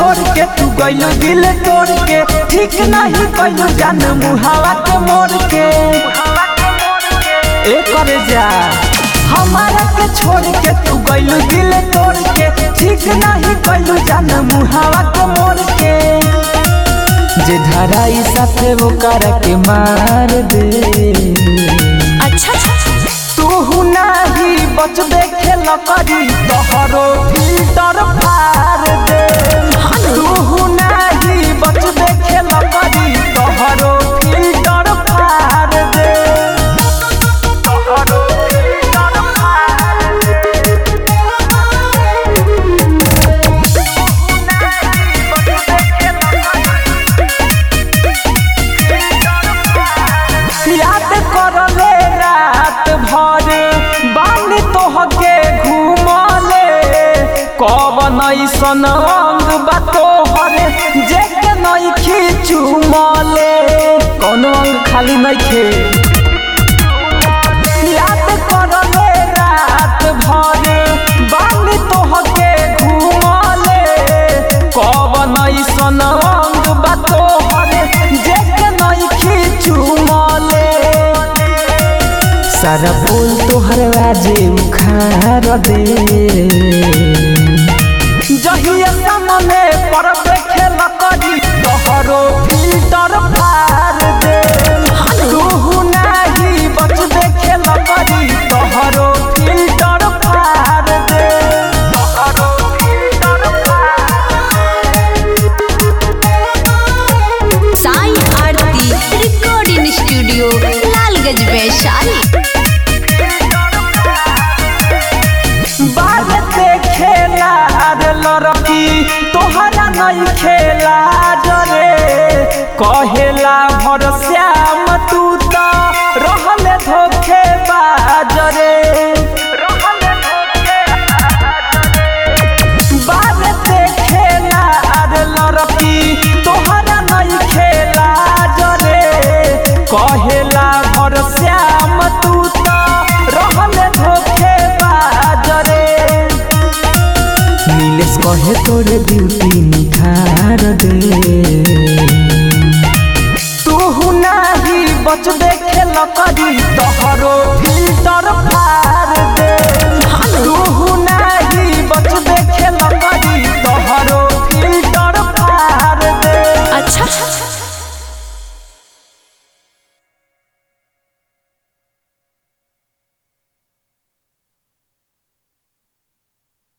छोड़ के तू गइलो दिल तोड़ के ठीक नहीं कइलो जान मुहावा के मोड़ के ए करे जा हमारा के छोड़ के तू गइलो दिल तोड़ के ठीक नहीं कइलो जान मुहावा के मोड़ के जे धराई साथे वो कर के मार दे अच्छा तू नाही बच देखे लकड़ी तोहरो फिल्टर फार दे तू नाही बच देखे लकड़ी तोहरो फिल्टर फार दे तोहरो फिल्टर फार दे याद करले रात भर बानी तोहके घूमले कवन ऐसन अंग बा तोहर जेके नइखी चुमले कौन अंग खाली नइखे याद करले रात भर बानी तोहके घूमले कवन ऐसन अंग बा तोहर जेके नइखी चुमले सारा बोल तोहर आजे उखाड़ दे जहिया सामने पर खेल करी तोहरो फिल्टर फार दे तू नाही बच देखे करी तोहरो फिल्टर फार दे तोहरो filter Sai Aarti recording studio Lalganj Vaishali बाजते खेला रे लड़की तोहरा नहीं खेला जरे कहेला भर श्याम तू तो रहले धोखे बाजरे बाजते खेला रे लड़की तोहरा नहीं खेला जरे कहेला भर श्याम तू तो रहले धोखे बाजरे नीलेश कहे तोरे ब्यूटी निखार दे तू नाही बच देखे लकड़ी तोहरो फिल्टर